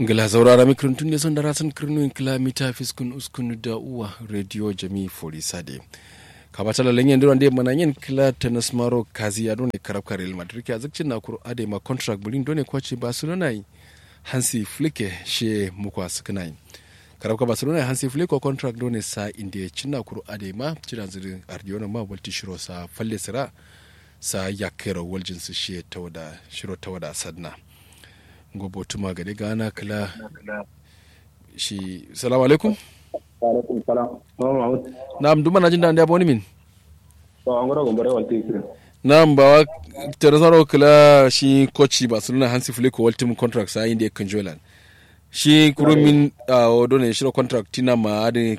ngila zaurara mikron tun son dara san kirnuin kilomita fiskun uskun da uwa radio jami fori sade kabata lalan yan duran de mana yin kila tennis maro kazi ya done karab karel madrid ya zakcin na kuro ade ma contract bulin done kwace barcelona yi hansi flike she mukwa sukunai karab ka barcelona hansi flike contract done sa india cinna kuro ade ma cidan zuri ardiona ma walti shiro sa falle sira sa yakero waljin su she tawada shiro tawada sadna gobo tuma gade gana kala shi salamu alaikum alaikum salam na'am duma na jin da ya boni min to an gura gombare walti kire na'am ba wa teresaro kala shi kochi barcelona hansi flick ultimate contract sa inda kan jolan shi kurumin a odone shiro contract tina ma ade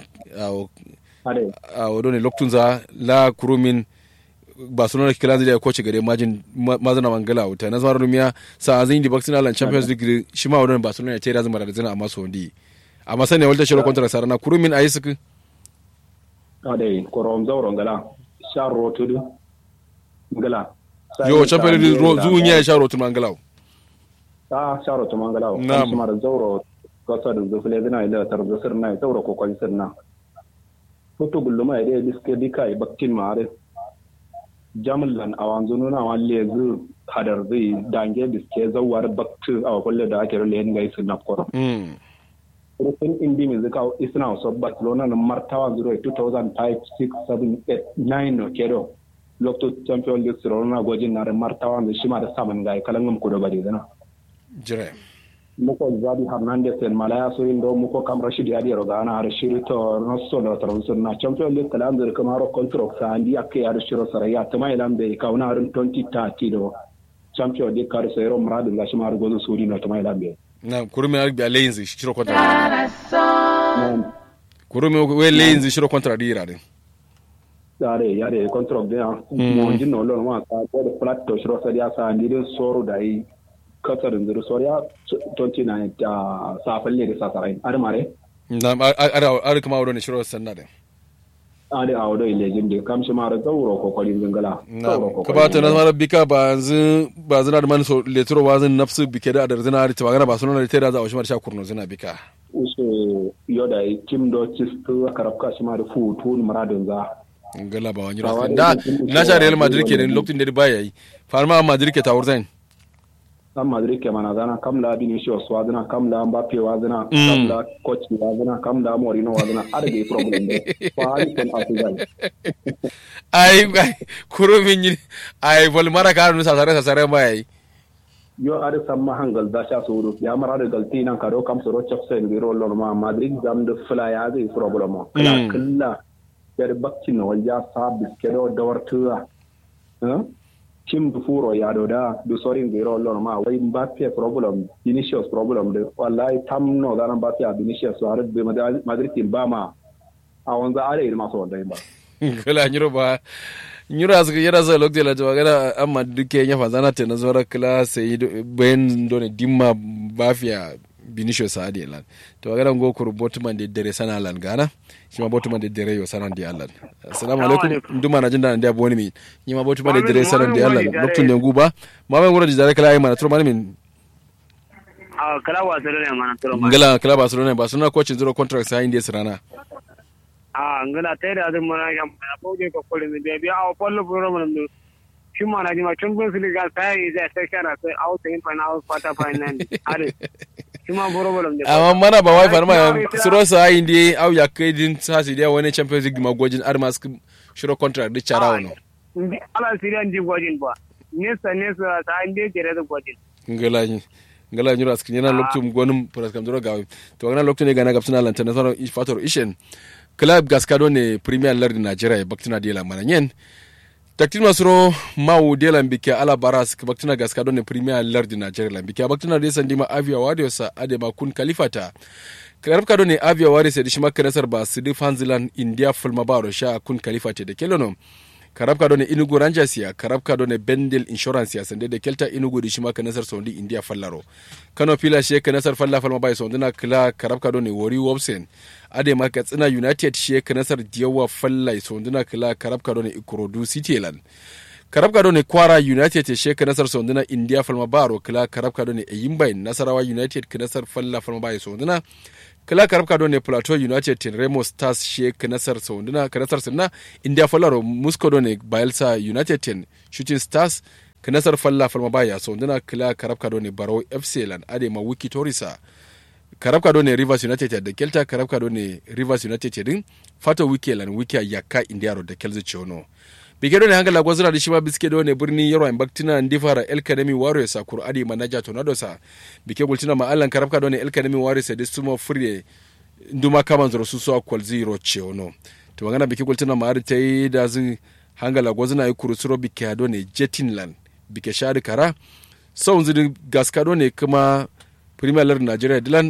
a odone loktunza la kurumin barcelona kila zai da koci gare majin mazana mangala wuta na zama rumiya sa azin di vaccine alan champions league shi ma wadon barcelona ya ce da zama da zina amma so ndi amma sanya walta shiro kontra sarana kurumin ayi suku ade korom zawro ngala sharro tudu ngala yo champions league zuun ya sharro tu mangala ta sharro tu mangala Na'am. kuma da zawro kasa da zufle zina ila tar da sirna zawro ko kwali sirna foto gulluma ide diske dikai bakkin mare jamlan a wanzu nuna wa lezu hadar zai dange biske zawar baktu a kwalle da ake rule yin gaisu na koro. mm Rufin indi mai zika isna wasu Barcelona na martawa 0 2005 6 7 8 9 no kedo. Lokto Champion League Sirona gwajin na da martawa da shi ma da saman gai kalan ku da bari zana. jire Muko Zabi Hernandez en Malaya so indo muko kam Rashid Yadi Rogana har shiri to nosso da tarawsun na Champion League kalan zir kuma ro contract sa andi akke har shiro saraya tama ilan be kauna harin 2030 do Champion League kar sayro muradin gashi ma har gozo suri na tama ilan be. na kurumin arbi a layin zai shiro kontra kurumin we layin zai shiro kontra dira din yare yare contract de mo jinno lon ma ka ko de flat to shiro saria sa andi de soro dai kasar zir soria 29 ta sa falle da sa sarai ar mare na ar kuma wadon shiro sanna din ade a wadai lejin de kam shi mara zauro ko kwalin zangala zauro ko ka ba ta na mara bika ba yanzu ba zina da mani so letro ba zin nafsu bike da adar zina ta magana ba sunan da ta da za a shi mara sha kurno zina bika uso yoda kim do cistu karabka shi mara fu tun maradin za ngala ba wani Ba rafi wani da mutum na sha real madrid wani kenan wani. lokacin da ba yayi farma madrid ke tawur zain san madrid ke mana zana kam la vinicius wa zana kam la mbappe wa zana Mm. kam la coach wa zana kam la morino wa zana ada ge problem de fa ali kon afizal ai ai kuro min yi ai vol mara ka nu sasare sasare ba yayi yo ada samma hangal da sha suru ya mara da galti nan karo kam soro chapsen biro lor ma madrid zam de fla ya ge problem kala Mm. kala yar bakki no walja sa biskedo dawartuwa eh tim du furo ya do da du sorin biro lor ma wai mbappe problem vinicius problem de wallahi tam no da nan mbappe a vinicius so har be madrid tin ba ma a wanza are ma so wanda ba kala nyiro ba nyiro asu yara sa lokacin la jawa gana amma duke nya fa zana te na zora kala sai ben done dimma bafia binisho saadi lan to gana go kur botman de dere sana lan gana shi ma botman de dere yo sana di allan assalamu alaikum nduma na jinda ndia boni mi ni ma botman de dere sana di allan lokacin ne guba ma ben gura di dare kala ay mana to mani min a kala wasu ne mana turo ma ngala kala barcelona barcelona coach zero contract sa india sirana a ngala tai da zan mana yam na boje ko kolin da biya a pollo buro mun do shi mana ji ma champions league sai zai sai kana sai out in final quarter final are shi ma buro buro da amma mana ba wai farma suro sa indi au ya kai din sa si dia wani champions league magojin armas shiro contract di chara wono ndi ala sirian ji gwajin ba nesa nesa ta inde jere da gwajin ngala ni ngala ni ras kinyana loktum gonum pras kam doro gawi to ngana loktum ne gana gapsina lan tan soro fator ishen club gaskado ne premier league nigeria e baktina dela mana nyen taktin masro mawu dela mbike ala baras ke baktina gaskado ne premier league nigeria la mbike baktina de sandima avia wadio sa ade ma kun kalifata karab kado ne avia wari se dishima kenesar ba sidi fanzilan india fulma baro sha kun kalifate de kelono karab kado ne inugu rangers ya karab kado ne bendel insurance ya sande da kelta inugu di shima kanasar sondi india fallaro kano pila she kanasar falla falma bai sondina kila karab kado ne wori wobsen ade ma katsina united she kanasar diyawa falla sondina kila karab kado ne ikorodu city land karabka do ne kwara united te she kanasar sonduna india falma baro kila karabka do ne eyimbai nasarawa united kanasar falla falma baye sonduna kila karabka do ne plateau united te remo stars she kanasar sonduna kanasar sinna india fallaro musco do ne bayelsa united te shooting stars kanasar falla falma baye sonduna kila karabka do ne baro fc lan ade ma wiki torisa karabka do ne rivers united da kelta karabka do ne rivers united din fato wiki lan wiki yakka india ro da kelzi chono bike do ne hangala gwazira da shima biske do ne birni yaro en baktina ndifara el kademi warriors sa kur adi manaja tornado sa bike gultina ma allan karabka do ne el kademi warriors da sumo fure nduma kaman zoro su so kwal zero chono to wangana bike gultina ma ta yi da zin hangala gwazina yi kurusuro bike do ne jetinland bike shari kara sau zidin gaska do ne kuma premier league nigeria dilan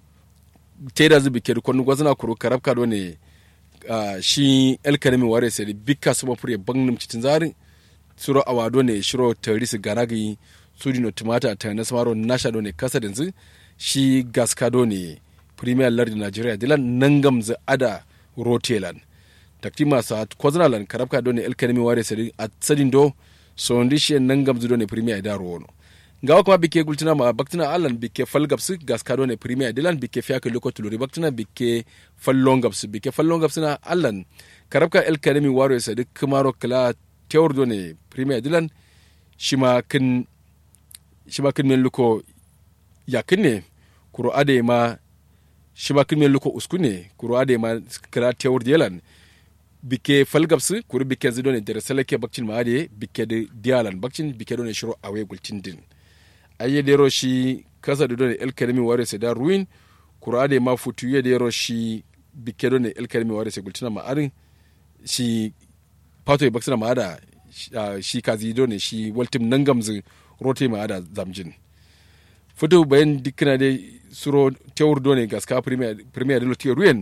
teda zu bike kwanu gwazina kuru karabka do ne uh, shi el kanemi ware sai bika suma fure bangnum cikin zari suro awado ne shiro tarisi ganagi sudi no tumata ta na samaro nasha do ne kasa dinzu shi gaska do ne premier league nigeria dilan nangam za ada rotelan takti masa kwazina lan karabka do ne el kanemi ware sai a sadin do so ndi shi nangam zu do ne premier da rono ngawa kuma bike gultina ma baktina allan bike falgapsu gaskado ne premier dilan bike fiaka loko tuluri baktina bike fallongapsu bike fallongapsu na allan karabka el kademi waro sa duk kumaro kala tewr do ne premier dilan shima kin shima kin men luko yakin ne kuro ade ma shima kin men luko uskune kuro ade ma kala tewr dilan bike falgapsu kuro bike zido ne dere salake bakcin ma ade bike de dialan bakcin bike do ne shiro awe gultin din aye dero shi kasa da dole el kalimi ware se da ruin kura da ma futu ye dero shi bike dole el kalimi ware se gultina ma arin shi pato e baksina ma ada shi kazi dole shi waltim nangamzu rote ma ada zamjin futu bayan dikina de suro tewur dole gaska premier premier dole tiyo ruin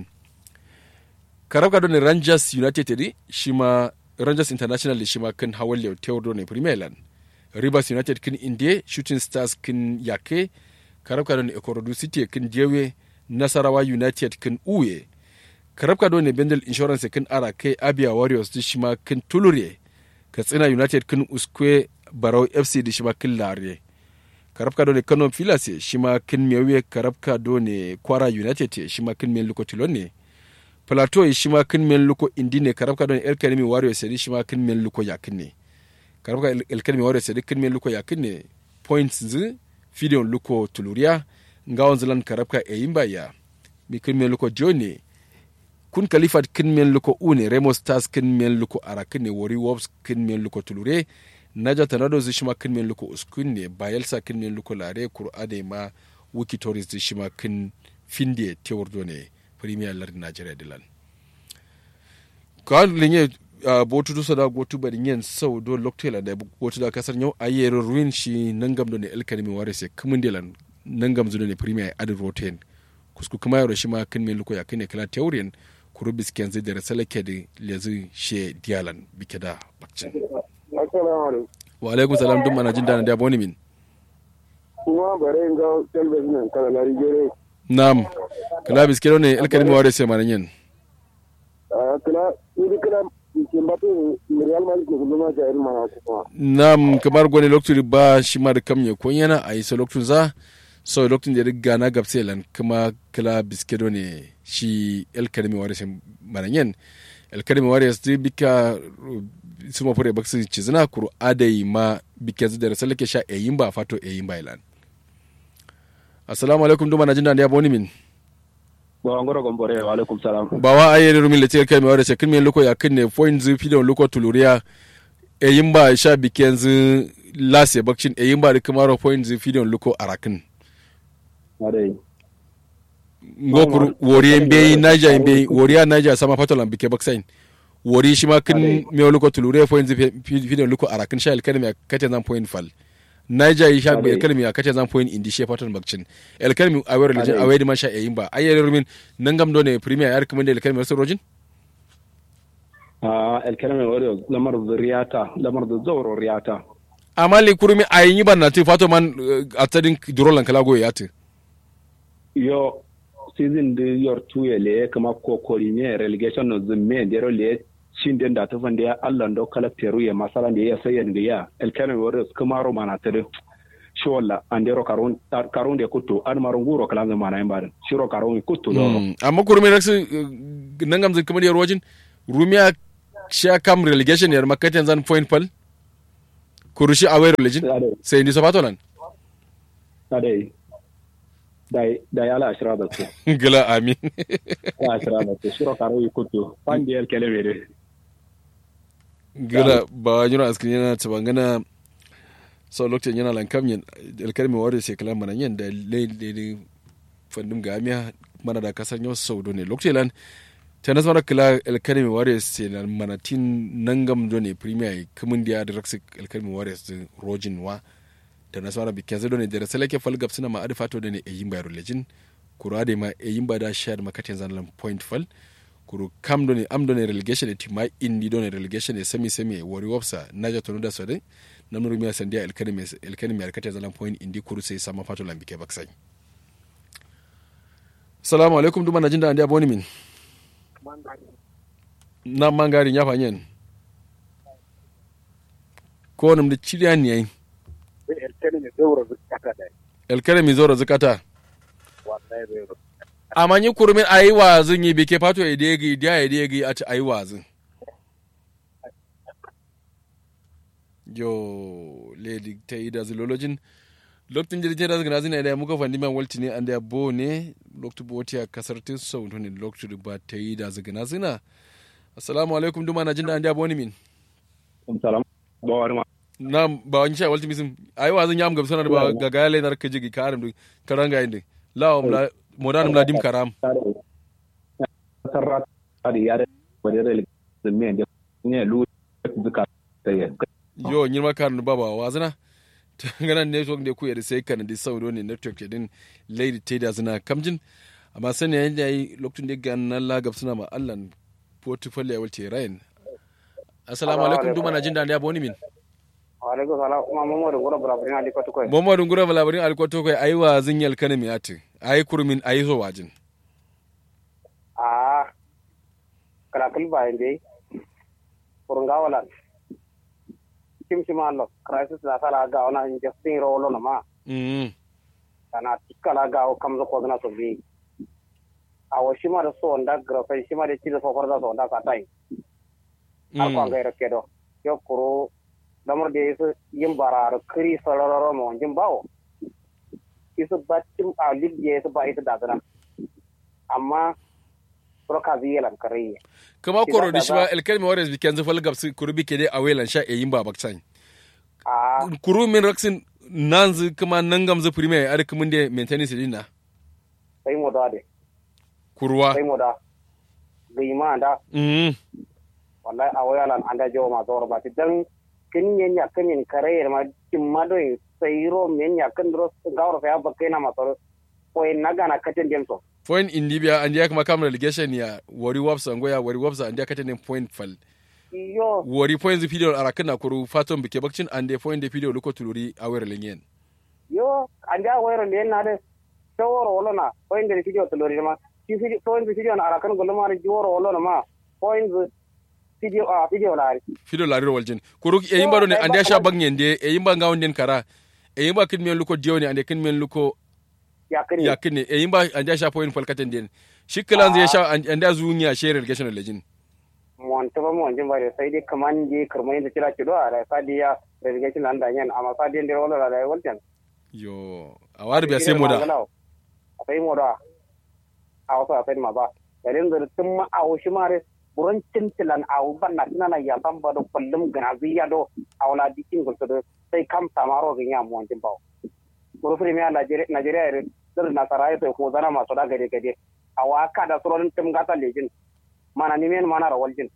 karabka dole rangers united shi ma rangers international shi ma kan hawalle tewur dole premier land rivers united kin indie shooting stars kin yake karabka don ekorodu city kin jewe nasarawa united kin uye karabka don bendel insurance kin ara kai abia warriors di shima kin tulure katsina united kin uskwe barau fc di shima kin lare karabka don kano filas shima kin mewe karabka don kwara united shima kin men luko tilone plateau shima kin men luko indine karabka don el kanemi warriors di shima kin men luko yakin ne karabka elkalmi wore sedi kinme luko yakinne points zi fidion luko tuluria ngawon zilan karabka e yimba ya mi kinme luko joni kun kalifat kinme luko une remo stars kinme luko ara kinne wori wolves kinme luko tulure naja tanado zi shima kinme luko uskunne bayelsa kinme luko lare kur'ade ma wiki tourist zi shima kin finde tewordo ne premier lardin nigeria dilan kawai linye uh, botu dusa da gotu bari yin sau do loktela da botu da kasar yau a yi ruin shi nangam do ne elkanimi ware se kumin delan nangam zudo ne premier adin roten kusku kuma yaro shi ma kin me luko ya kine kala teorien kuru bisken zai da rasala ke da lezi she dialan bike da bakcin wa alaikum salam dum mana jin dana da boni min kuma bare ga television kala lari gere nam kala bisken ne elkanimi ware se manan yin kala ni kala nam kamar gwani lokacin ba shi ma da kam ya kun yana a yi sa lokacin za so lokacin da riga na gabse lan kuma kala biskedo ne shi el kademi wari sin mananyen el kademi wari su bika su ma fure baksu ci zina kuru adai ma bike zu da rasalake sha eyin ba fato eyin ba ilan assalamu alaikum duma na jin da ya boni min ba ngoro gombore wa alaikum salam bawa aye ne rumin lete kai mai wada shekin mai loko ya kinne point zu fi da loko tuluriya e yin ba sha biken zu lase bakcin e yin ba da kamaro point zu fi da loko arakin adai ngokuru wori en be naija en be wori ya naija sama patolan bike baksain wori shi ma kin mai loko tuluriya point zu fi da loko arakin sha alkalmi ya kace zan point fal naija yi sha Ade. elkalmi ya kace zan point indi she patan bakcin elkalmi a wayar lijin Ade. a wayar ma sha e yin ba ayyar rumin nangam do ne premier ya recommend elkalmi wasu rojin a elkalame wari lamar riyata lamar da zawro riyata amma le kurumi a yi ban na te fato man uh, a tsadin durolan kala goye ya te yo season de yor tuye le kama kokori ne relegation no zimme dero le shin den da ta fande ya Allah do kalakteru ya masalan da ya sayan da ya elkana warriors kuma ro mana tare shi walla andero karun karun de kuttu an marun guro kala zama na yamba shiro karun kuttu do amma kurmi raksu nangam zai kamar yar wajin rumiya sha kam relegation yar makatin zan point pal kurushi away religion sai ni sofato nan ade dai dai ala ashra da su gila amin ala ashra da su shiro karun kuttu pandi el kele mere gila ba yura askin yana tabangana so lokacin yana lankam yin alkalmi wadda sai kalan mana yin da laili fandum gamiya mana da kasar yau sau ne lokacin lan ta nasu mara kila alkalmi wadda sai na manatin nangam do ne premier kamun da ya da raksi alkalmi wadda sai rojin wa ta nasu mara bikin zai do ne da rasa lake falgab suna ma adifato da ne a yin bayar lejin kura da ma a yin ba da shayar makatin zanen point fal kuru kam do ne am do ne relegation ne tima indi do ne relegation ne semi semi wari wapsa naja tonu da sodai na nuru miya sandiya elkani mi arkata zalan point indi kuru sai sama fato lambike baksai salamu alaikum duma na jinda andiya boni min na mangarin ya fanyen ko nam da chiliya ni yayin elkani mi zora zakata amma ni kurumin ayi wazin yi bike fato ya degi dia ya degi a ci ayi wazin yo lady ta yi da zilologin lokacin jirgin da zagana zina da muka fandi man walti ne an da bo ne lokacin boti a kasar tin sau ne lokacin ba ta yi da zagana zina assalamu alaikum duma na jin da an da bo ni min salam ba wani ma na ba wani sha walti misim ayi wa zan yam gab sanar ba ga ga le nar ka jigi karam du karanga inde la la modanum la dim karam sarra da ya da wadda da me ne lu zuka tayi yo nyir makar no baba wazana ngana network de ku yede sai kan di saudo ne network din lady teda zina kamjin amma sani yayin da yi lokacin da ga nan lagab suna ma allan portfolio ya walce rayin assalamu alaikum duma na jin da ya boni min alaikum salam kuma mamadu gura bulaburin alikoto koy mamadu gura bulaburin alikoto koy ayi wa zinyal kana mi ati ayi kurmin ayi zo wajin a kala kulba inde kurunga wala simsima lo crisis la sala ga ona injusting ro lo ma mm kana tikala ga o kamzo ko na so bi awo shima da so nda gra fa shima da tido so farda so nda ka tai ar ko ga kedo yo kuro damar da yesu yin barar kiri sarararo mo jin bawo isu batim a libye yesu ba ita dazana amma proka ziyalan kariye kama koro da shi ba elkel mi wares biken zafal gabsi kuru bike dai a welan sha eyin ba bakcan a kuru min raksin nanzu kuma nangam zu prime ar kumun de maintenance dinna sai mo da de kurwa sai mo da gima da mm wallahi a wayalan anda jawo ma zawar ba ti dan kin yen ya kin yen kare ma kin ma do sai ro men ya kan ro gawar fa ya bakai na ma to ko en naga na katin dem so point in libya and ya kuma kam relegation ya wari wapsa ngoya wari wapsa and ya kata ne point fal yo wari point zu video ara kana kuru faton bike bakcin and ya point de video luko tuluri awer lenyen yo anda wayro le na de taworo wolo na point de video to lori ma ki video point video na ara kan golo ma ri woro wolo na ma point video a video la ri video lariro waljin kuru e yimba ne and ya sha bangen de e yimba ngawon den kara e yimba kin men luko dioni and kin men luko ya kan ya kin e yimba and ya sha point fal katen den shikkalan zai sha and ya zunya share relegation legend mon to ba mon jin bare sai dai kaman je karmai da kira kido a sai dai ya relegation nan da yan amma sai dai wolo la da waljan yo a wari biya sai mu da sai mu da a wasu a sai ma ba yayin da tun ma a wushi mare buran cintilan a ban na tunana ya san ba da kullum ganaziya do a wala dikin gulto do sai kam samaro ga ya mu jin bawo buru premier Nigeria ire sir na sarai sai ko zana masu da gade gade a waka da surorin tim gata lejin mana ni men mana rawal jin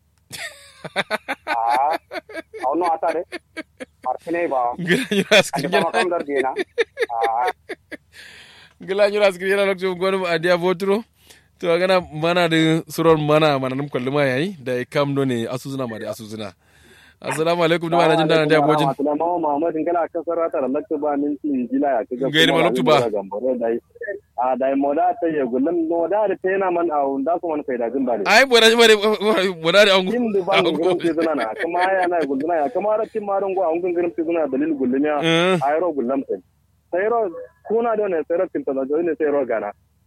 a auno ata de artine ba ande ba kam dar dina a gila nyura skri yana lokacin gwani a dia votro to gana mana da suron mana mana num kullu ma yayi da ya kam do ne asuzuna ma da asuzuna assalamu alaikum duma na jin dana da bojin Muhammad Muhammad ngala ka sarata da lakta ba min tin jila ya kaga Gairi ma loktu ba. a da moda ta ye gullum moda da tena man a unda ko man faida gin bale ai bora bora bora da angu kin da ban gurin ti zuna na kuma ya na gulluna ya kuma ra tin maron go angun gurin ti zuna dalil gullum ya ayro gullum sai sayro kuna do ne sayro tin to do ne sayro gana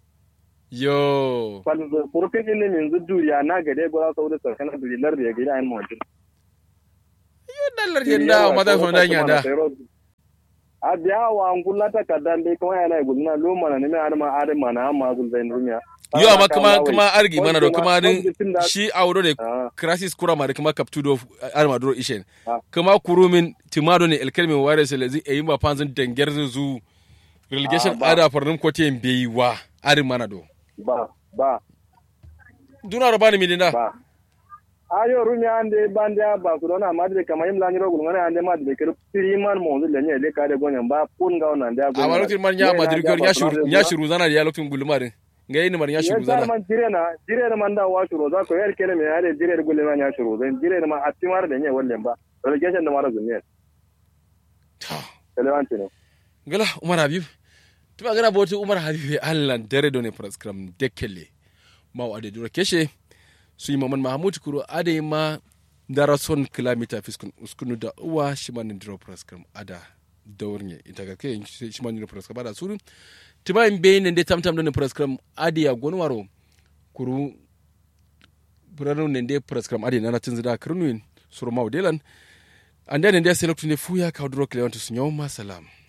yo fal purfin ne min zudu ya na gade go sa wuda sarkana dalilar da ya gida ayin mawajin yo dallar yenda ma da so dan yanda a biya wa angulla ta kadan dai kuma yana guduna lo mana ne mai arma arma na amma gul zain rumiya yo amma kuma kuma argi mana do kuma din shi auro ne crisis kura ma da kuma kaptudo arma duro ishen kuma kurumin timado ne elkelmin ware se lezi e yimba panzin denger zu relegation ada farnum ko te mbeiwa ari mana do ba ba duna ro bani midinda ba ayo rumi ande bandia ba ku dona madre kama imla nyiro gulu ngane ande madre kero piriman mo zule nye le kare gonya ba pun ga ona ndia a walokin man nya madri gor nya shuru nya shuru zana ya lokin gulumarin ngai ni mar nya shuru zana man jire na jire na manda wa shuru za ko yer kele me ale jire gulu ma nya shuru zan jire na ma atimar da nye wallen ba relegation da mara zunye ta relevanti ne gala umar habib tuma gana boti umar habib allah dare do ne prescram dekele ma wa de dura keshe su yi maman mahamud kuro ade ma dara son kilomita fiskun uskunu da uwa shi ma nin dira prescram ada daurnya ita ga kai shi ma nin prescram ada suru tima in be ne de tamtam do ne prescram ade ya gonwaro kuru buranu ne de prescram ade nana tinzida kirnuin suru mawdelan ande ne de select ne fuya ka duro kilomita su nyoma salam